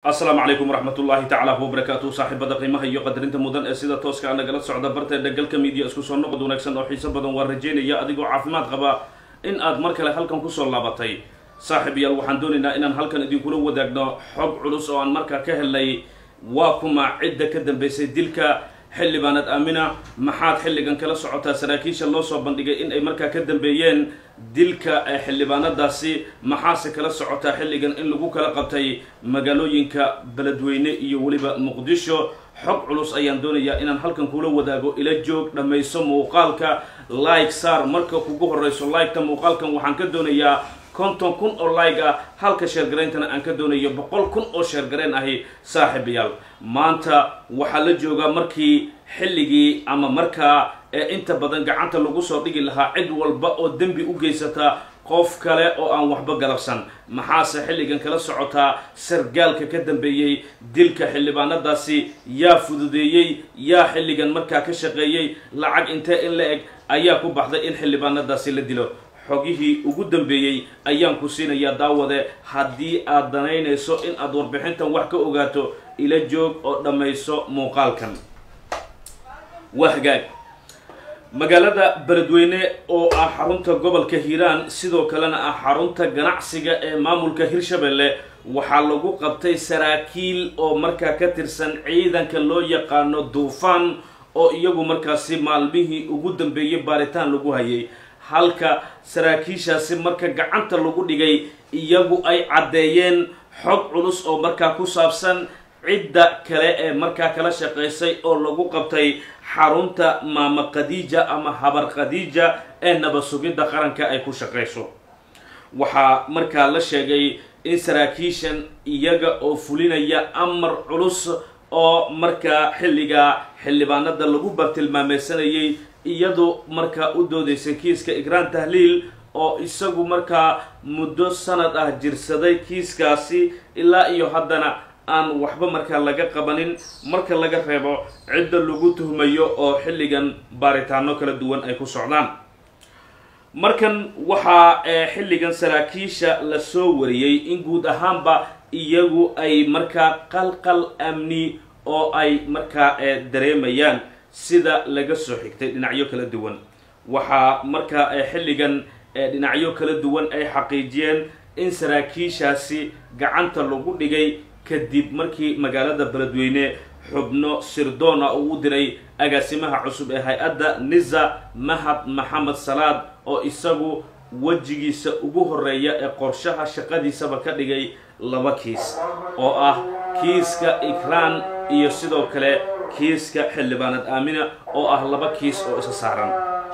asalaamu calaykum waraxmat ullaahi tacaala wabarakaatu saaxiibada qiimaha iyo qadarinta mudan ee sida tooska a nagala socda barteeda galka miidiya isku soo noqod wanaagsan oo xiiso badan waa rajeynaya adigoo caafimaad qaba in aad mar kale halkan kusoo laabatay saaxiib yaal waxaan doonaynaa inaan halkan idinkula wadaagno xog culus oo aan markaa ka helnay waa kuma cidda ka dambaysay dilka xildhibaanad aamina maxaad xilligan kala socotaa saraakiisha loo soo bandhigay in ay markaa ka dambeeyeen dilka xildhibaanadaasi maxaase kala socotaa xilligan in lagu kala qabtay magaalooyinka beledweyne iyo weliba muqdisho xog culus ayaan doonayaa inaan halkan kula wadaago ila joog dhammayso muuqaalka like saar marka kugu horreyso like-ta muuqaalkan waxaan ka doonayaa konton kun oo like ah halka sheergarayntana aan ka doonayo boqol kun oo sheergarayn ahi saaxiibayaal maanta waxaa la joogaa markii xilligii ama markaa ee inta badan gacanta lagu soo dhigi lahaa cid walba oo dembi u geysata qof kale oo aan waxba galabsan maxaase xilligan kala socotaa sargaalka ka dambeeyey dilka xildhibaanadaasi yaa fududeeyey yaa xilligan markaa ka shaqeeyey lacag intee in la eg ayaa ku baxday in xildhibaanadaasi la dilo xogihii ugu dambeeyey ayaan ku siinayaa daawade haddii aad danaynayso in aad warbixintan wax ka ogaato ila joog oo dhammayso muuqaalkan waa hagaag magaalada beledweyne oo ah xarunta gobolka hiiraan sidoo kalena ah xarunta ganacsiga ee maamulka hirshabelle waxaa lagu qabtay saraakiil oo markaa ka tirsan ciidanka loo yaqaano duufaan oo iyagu markaasi maalmihii ugu dambeeyey baaritaan lagu hayay halka saraakiishaasi marka gacanta lagu dhigay iyagu ay caddeeyeen xog culus oo markaa ku saabsan cidda kale ee markaa kala shaqaysay oo lagu qabtay xarunta maama khadiija ama habar khadiija ee nabad sugidda qaranka ay ku shaqayso waxaa markaa la sheegay in saraakiishan iyaga oo fulinaya amar culus oo markaa xilligaa xildhibaanada lagu bartilmaameysanayay iyadu markaa u doodaysa kiiska igraan tahliil oo isagu markaa muddo sanad ah jirsaday kiiskaasi ilaa iyo haddana aan waxba markaa laga qabanin marka laga reebo cidda lagu tuhmayo oo xilligan baaritaano kala duwan ay ku socdaan markan waxaa xilligan saraakiisha la soo wariyey in guud ahaanba iyagu ay markaa qalqal amni oo ay markaa dareemayaan sida laga soo xigtay dhinacyo kala duwan waxaa markaa xilligan dhinacyo kala duwan ay xaqiijiyeen in saraakiishaasi gacanta lagu dhigay kadib markii magaalada beledweyne xubno sirdoona uu u diray agaasimaha cusub ee hay-adda niza mahad maxamed salaad oo isagu wejigiisa ugu horeeya ee qorshaha shaqadiisaba ka dhigay laba kiis oo ah kiiska ikraan iyo sidoo kale kiiska xildhibaanad aamina oo ah laba kiis oo isa saaran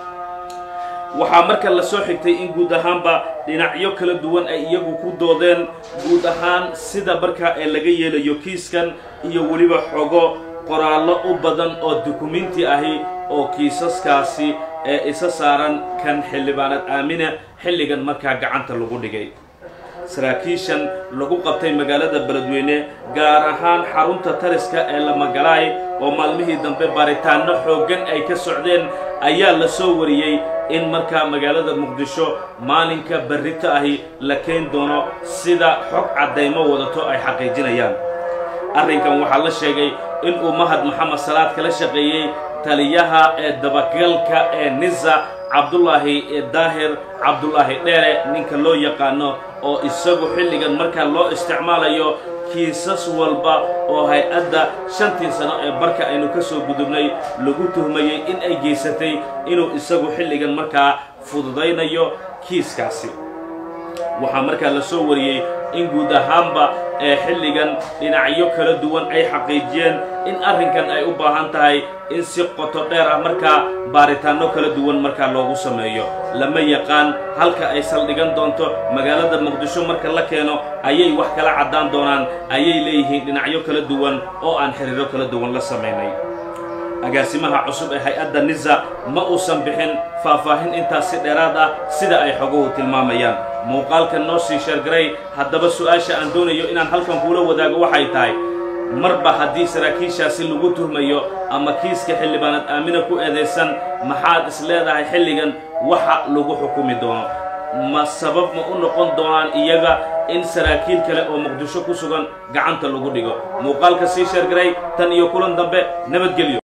waxaa marka la soo xigtay in guud ahaanba dhinacyo kala duwan ay iyagu ku doodeen guud ahaan sida markaa ee laga yeelayo kiiskan iyo weliba xogo qoraallo u badan oo dukumenti ahi oo kiisaskaasi ee isa saaran kan xildhibaanad aamina xilligan markaa gacanta lagu dhigay saraakiishan lagu qabtay magaalada beledweyne gaar ahaan xarunta taliska ee lamagalaay oo maalmihii dambe baaritaano xooggan ay ka socdeen ayaa la soo wariyey in markaa magaalada muqdisho maalinka berrito ahi la keen doono sida xog caddaymo wadato ay xaqiijinayaan arrinkan waxaa la sheegay inuu mahad maxamed salaad kala shaqeeyey taliyaha ee dabagalka ee niza cabdulaahi daahir cabdulaahi dheere ninka loo yaqaano oo isagu xilligan markaa loo isticmaalayo kiisas walba oo hay-adda shantii sano ee barka aynu ka soo gudubnay lagu tuhmayey in ay geysatay inuu isagu xilligan markaa fududaynayo kiiskaasi waxaa markaa la soo wariyey in guud ahaanba ee xilligan dhinacyo kala duwan ay xaqiijiyeen in arrinkan ay u baahan tahay in si qoto dheer ah markaa baaritaano kala duwan markaa loogu sameeyo lama yaqaan halka ay saldhigan doonto magaalada muqdisho marka la keeno ayay wax kala caddaan doonaan ayay leeyihiin dhinacyo kala duwan oo aan xiriiro kala duwan la samaynay agaasimaha cusub ee hay-adda niza ma uusan bixin faahfaahin intaas si dheeraad ah sida ay xoguhu tilmaamayaan muuqaalkan noo sii sheergaray haddaba su-aasha aan doonayo inaan halkan kuula wadaago waxay tahay marba haddii saraakiishaasi lagu tuhmayo ama kiiska xildhibaanad aamina ku eedaysan maxaad is leedahay xilligan waxa lagu xukumi doono ma sabab ma u noqon doonaan iyaga in saraakiil kale oo muqdisho ku sugan gacanta lagu dhigo muuqaalka sii sheergaray tan iyo kulan dambe nabadgelyo